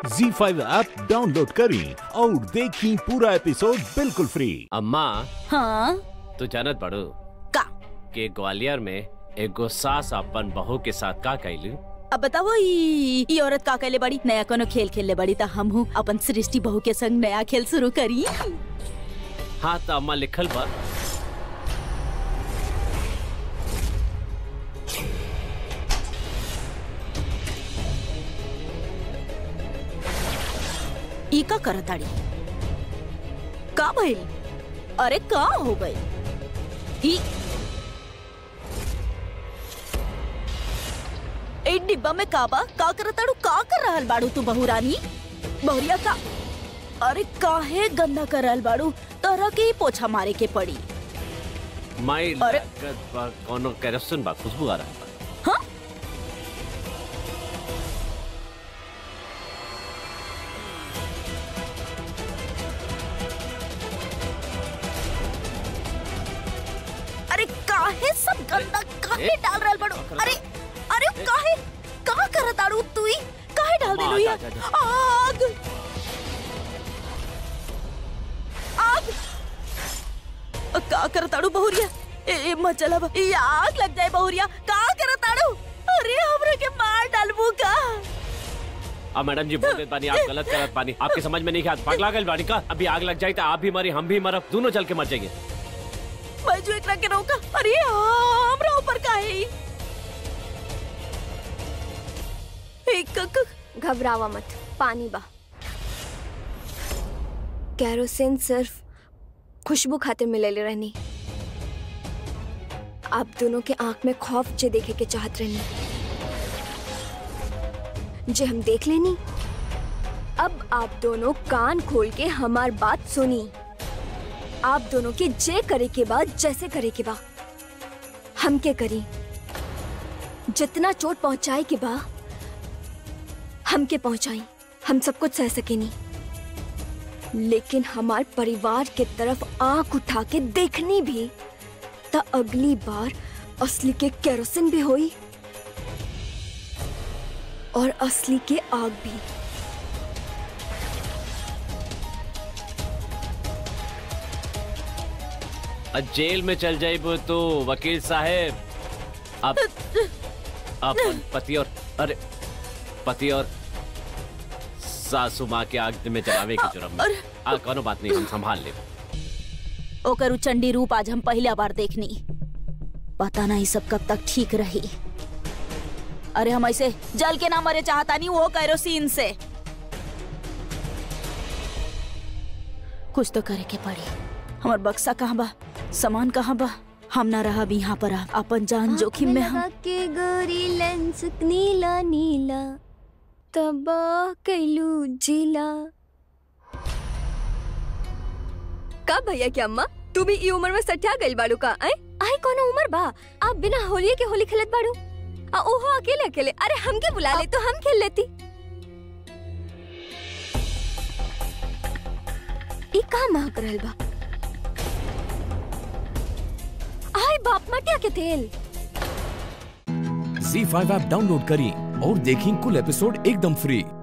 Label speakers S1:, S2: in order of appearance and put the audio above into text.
S1: जी five app download करें और देखें पूरा एपिसोड बिल्कुल फ्री
S2: अम्मा
S3: हाँ
S2: तू जानत पड़ू
S3: का
S2: कि ग्वालियर में एगो सास अपन बहू के साथ का कैलू
S3: अब बताओ ई ई औरत का कैले बड़ी नया कोनो खेल खेलले बड़ी त हम हूँ अपन सृष्टि बहू के संग नया खेल शुरू करी
S2: हाँ तो अम्मा लिखल बा
S3: ई का करताड़ी का भइल अरे का हो गई ई ए डिब्बा में का बा का करताड़ू का कर रहल बाड़ू तू बहू रानी बहुरिया का अरे काहे गंदा कर रहल बाड़ू तरह के ही पोछा मारे के पड़ी
S2: माई
S3: अरे-
S2: लागत बा कोनो केरोसिन बा खुशबू आ रहा बा
S3: हाँ अरे काहे सब गंदा काहे
S2: ए?
S3: डाल रहल बड़ो
S2: कर-
S3: अरे अरे काहे का करत आड़ू तू ही काहे डाल
S2: माँ,
S3: देलू या
S2: जा, जा,
S3: आग आग अ, का करत आड़ू बहुरिया ए ए, मत चला बा ये आग लग जाए बहुरिया का करत आड़ू अरे हमरा के मार डालबू का
S2: अब मैडम जी बोलते पानी आप गलत करत पानी आपके समझ में नहीं क्या पगला गल बाड़ी का अभी आग लग जाए तो आप भी मरी हम भी मरब दोनों जल के मर जाएंगे
S3: बैजू एकरा के रोका अरे हमरा ऊपर काहे ई? ए, क- क-
S4: घबरावा मत पानी बा कैरोसिन सिर्फ खुशबू खातिर मिलेले रहनी आप दोनों के आंख में खौफ जे देखे के चाहत रहनी जे हम देख लेनी अब आप दोनों कान खोल के हमार बात सुनी आप दोनों के जे करे के बाद जैसे करे के बा हमके करी जितना चोट पहुंचाए के बा हमके पहुंचाई हम सब कुछ सह सकेनी लेकिन हमार परिवार के तरफ आंख उठा के देखनी भी त अगली बार असली के केरोसिन भी होई और असली के आग भी
S2: अब जेल में चल जाइब तो वकील साहेब अब अपन पति और अरे पति और सासू माँ के आग में जलावे के जुर्म में आ कोनो बात नहीं हम संभाल ले
S3: ओकर उ चंडी रूप आज हम पहला बार देखनी पता नहीं सब कब तक ठीक रही अरे हम ऐसे जल के ना मरे चाहता नहीं वो कैरोसिन से कुछ तो करे के पड़ी हमार बक्सा कहाँ बा सामान कहाँ बा हम ना रहा भी यहाँ पर आ। अपन जान जोखिम में हम
S4: के गोरी लेंस नीला नीला तबाह कैलू जिला का भैया की अम्मा तू भी ई उम्र में सठिया गइल बाड़ू का आय आय कोनो उम्र बा आप बिना होली के होली खेलत बाड़ू आ ओहो अकेले अकेले अरे हमके बुला ले तो हम खेल लेती ई का महक रहल बा आय बाप मटिया के तेल
S5: जी फाइव ऐप डाउनलोड करें और देखें कुल एपिसोड एकदम फ्री